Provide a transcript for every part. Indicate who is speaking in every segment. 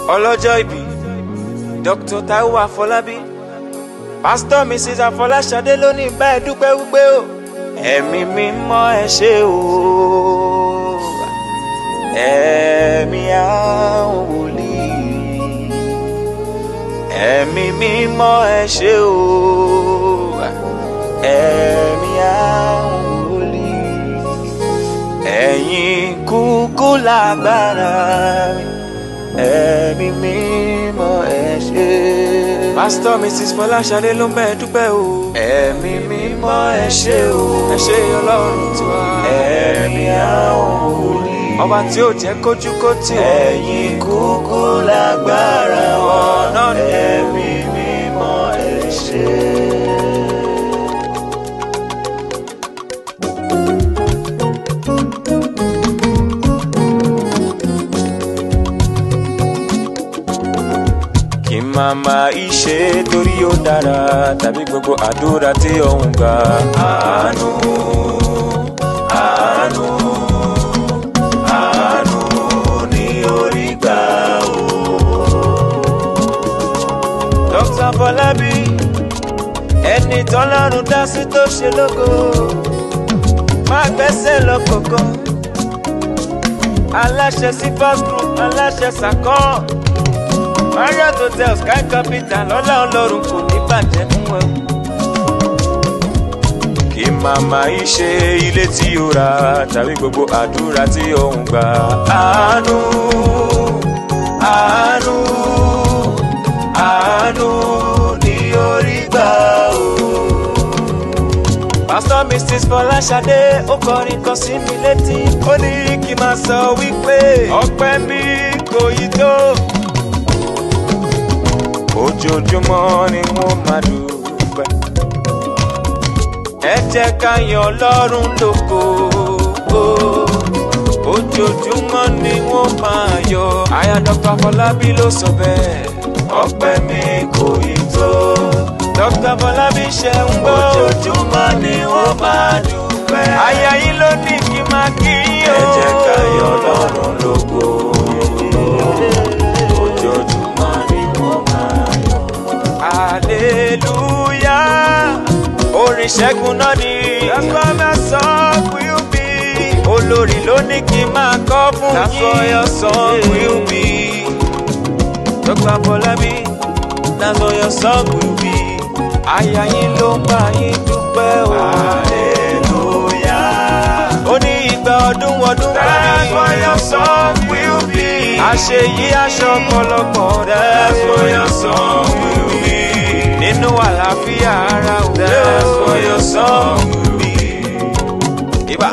Speaker 1: ọlọ́jọ́ ìbí dr taiwo afọlábí pásítọ̀ mrs afọláṣadé ló ní bá ẹ dúpẹ́ wípé o ẹ̀mí mímọ́ ẹ ṣé o ẹ̀mí àwọn wòlíì ẹ̀mí mímọ́ ẹ ṣé o ẹ̀mí àwọn wòlíì ẹ̀yin kúkú lágbára ẹ̀mí mímọ́ ẹ ṣé. pásítọ̀ mrs fọláṣadé ló ń bẹ̀ dúpẹ́ o. ẹ̀mí mímọ́ ẹ ṣé o. ẹ ṣé ọlọ́run tiwa. ẹ̀mí àwọn wòlíì. ọba tí ó jẹ́ kójú kó tì ọ́. ẹ̀yin kúkú lágbára ọ̀nà ẹ̀mí mímọ́ ẹ ṣé. kí n máa máa ìṣe torí ó dára tàbí gbogbo àdúrà tí òun gbà. àánú àánú àánú ní orí gbà o. dr fọlábí ẹni tọ́lọ́run dá sí tó ṣe lógo má gbẹ́sẹ̀ lọ kọ̀ọ̀kan aláṣẹ sí first group aláṣẹ sàkọ́. Marriott Hotel Sky Capital lọ́lá ọlọ́run kò ní bàjẹ́ fún ẹ. Kí màmá yìí ṣe ilé tí ó ra tàbí gbogbo àdúrà tí ó ń gbà. Àánú àánú àánú ní orí gbà o. Pásítọ̀ Mrs. Fọláṣadé ó kọrin kan sí mi létí. Ó ní kí n máa sọ wípé ọpẹ́ mi kò yí tó ojoojúmọ́ ni wọ́n máa dúpẹ́. ẹ jẹ́ ká yan ọlọ́run lógo. ojoojúmọ́ ni wọ́n máa yọ. aya dr fọlábí ló sọ bẹ́ẹ̀. ọpẹ́ mi kò yí tó. dr fọlábí ṣe ń gbọ́. ojoojúmọ́ ni wọ́n máa dúpẹ́. aya yìí ló ní kí n máa kí yín o. ẹ jẹ́ ká yan ọlọ́run lógo. ojoojúmọ́ ni wọ́n máa yọ hallelujah orin ṣẹ́gun náà ni. that's why my song will be. olórí ló ní kí n máa kọ́ fún yín. that's why your song will be. dr fọlábí that's why your song will be. àyà yín ló ń bá yín dúpẹ́ o. hallelujah. ó ní ìgbà ọdún ọdún kan ní. that's why your song will be. àṣeyí aṣọ ọ̀pọ̀lọpọ̀ that's why your song will be nínú àlàáfíà ara ò that's for your song will be. Ibà.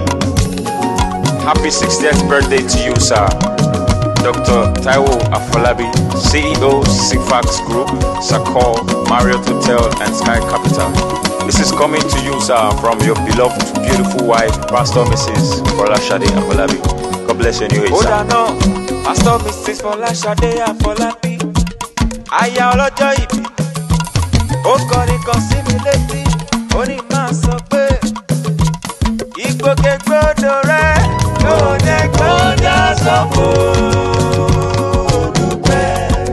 Speaker 2: Happy 60th birthday to you, sir. Dr. Taiwo Afolabi, CEO, Sifax Group, Sakor, Marriott Hotel, and Sky Capital. This is coming to you, sir, from your beloved, beautiful wife, Pastor Mrs. Folashade Afolabi. God bless your new age,
Speaker 1: ó
Speaker 2: sir.
Speaker 1: dáná pásítọ̀ mrs fọláṣadé àfọlábí aya ọlọ́jọ́ ìbí ó kọrin kan sí mi létí ó ní máa sọ pé ìgbòkègbodò rẹ kò jẹ́ kó já sọ́kò dúpẹ́.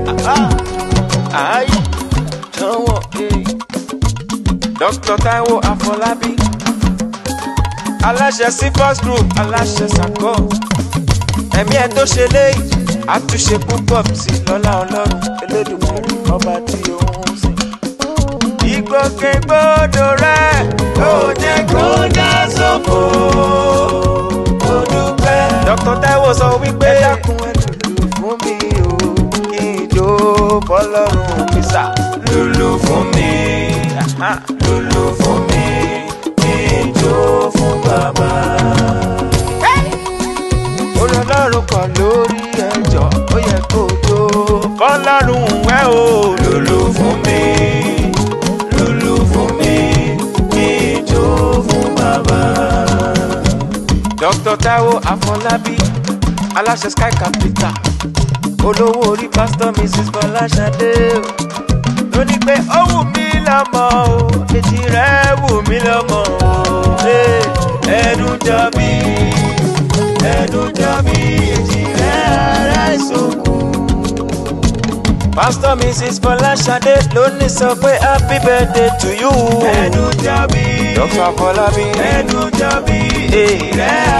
Speaker 1: ayé dánwò dr taiwo àfọlábí aláṣẹ cifos group aláṣẹ sàkó ẹ̀mí ẹ̀ tó ṣe léyìí àtúnṣe púpọ̀ sí lọ́lá ọlọ́run elédùnmọ̀rì ọba tí òun sìn. ìgbòkègbodò rẹ kò jẹ́ kó já sófo ó dúpẹ́. dr taiwo sọ wípé ẹ dákun ẹ lùlù fún mi o kí n jó bọ́lọ́run mi sà. lùlù fún mi lùlù fún mi kí n jó fún bàbá orí ọlọ́run kan lórí ẹjọ́ ó yẹ kó tó fọlọ́run wẹ́ o. lùlù fún mi lùlù fún mi kí ijó fún bàbá. dr taiwo afọlábí aláṣẹ sky capital olówó orí pásítọ̀ mrs bọ́láṣadé ló ní pé ó wù mí lọ́mọ o èjì rẹ̀ wù mí lọ́mọ o ẹnu jọ bí ẹnu jọ bí èjì rẹ̀ ara ìsòkò. Pastor Mrs. Fọláṣadé ló ní sọ pé happy birthday to you.
Speaker 3: ẹnu jọbí
Speaker 1: Dr. Fọlábí.
Speaker 3: ẹnu jọbí
Speaker 1: Hey.
Speaker 3: rẹ